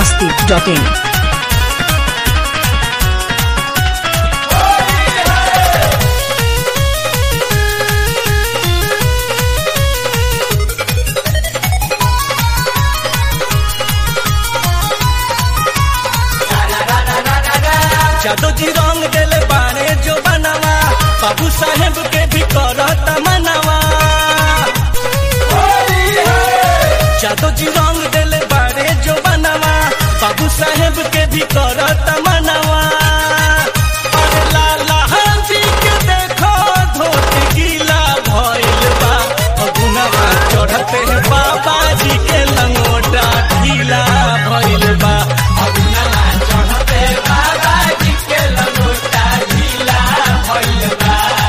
masti.in. जादू जी रंग देले बारे जो बनवा बाबू साहेब के भी करत मनवा जादू जी रंग देले बारे जो बनवा बाबू साहेब के भी करत मनवा अरे लाला जी के देखो धोती गीला भइल बा अगुनवा चढ़ते बाबा जी के लंगोटा ढीला भइल बा अगुनवा चढ़ते बाबा जी के लंगोटा ढीला भइल बा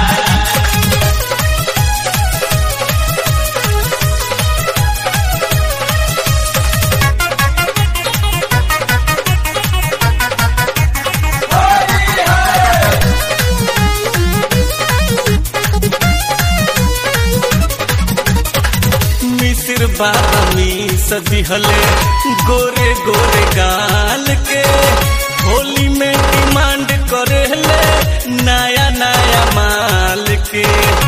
मिसिर बामी सदिहले गोरे गोरे गाल के होली में डिमांड करेले नया नया माल के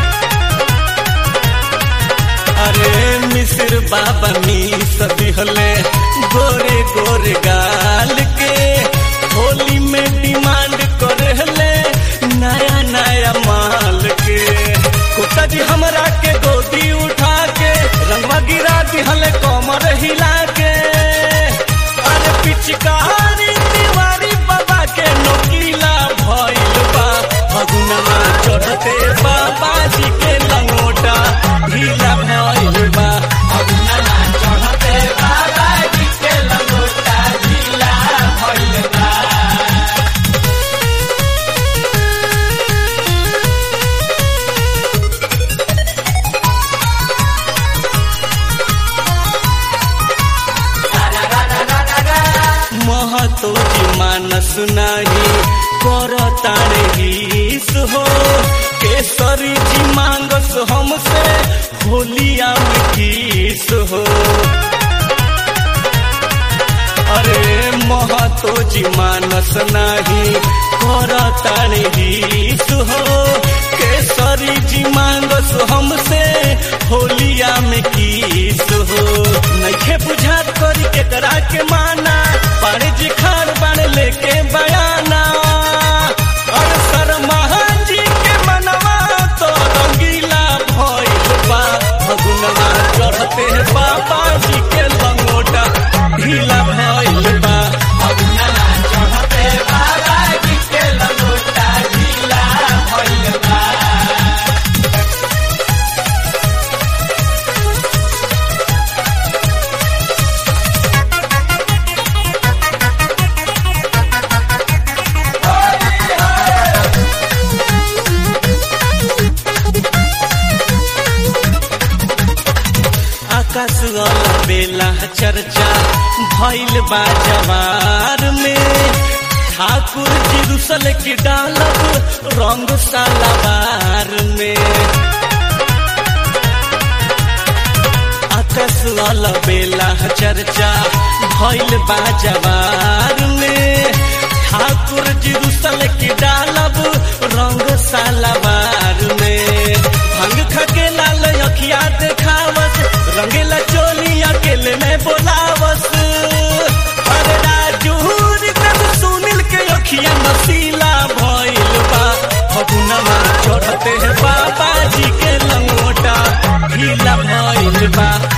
अरे मिसिर बाबा मी सदिहले गोरे गोरे गाल के होली में डिमांड करेले नया नया माल के कुत्ता जी हमरा के गोदी उठा के रंगवा गिरा दिहले कमर हिला के अरे पिचकारी दीवारी बाबा के नोकीला भइल बा फगुनमा चढ़ते बाबा जी के लंगोटा ढीला भइल बा फगुनमा चढ़ते बाबा जी के लंगोटा ढीला भइल बा महतो जी मानस नाही कर तारे हिस हो केसरी जी मांगस हमसे होलिया में किस हो अरे महतो जी मानस नाही कर तारे हिस हो केसरी जी मांगस हमसे होलिया में किस हो नइखे बुझात करी केकरा के माना पारे जी खान बन लेके बयाना और शर्मा जी के मनवा तो रंगीला भइल बा फगुनवा चढ़ते बाबा जी के लंगोटा ढीला भइल बा फगुनवा चढ़ते बाबा जी के लंगोटा ढीला भइल बा आकाश वाला बेला चर्चा भइल बा जवार में ठाकुर जी रुसल की डालब रंग सालाबार में आकाश वाला बेला चर्चा भइल बा जवार में ठाकुर जी रुसल की डालब रंग सालाबार में भंग खके लाल अखिया देखावस रंगीला चोली अकेले में बोलावस अरे राजूर कब सुनील के अखिया नसीला भइल बा फगुनमा चढ़ते बाबा जी के लंगोटा ढीला भइल बा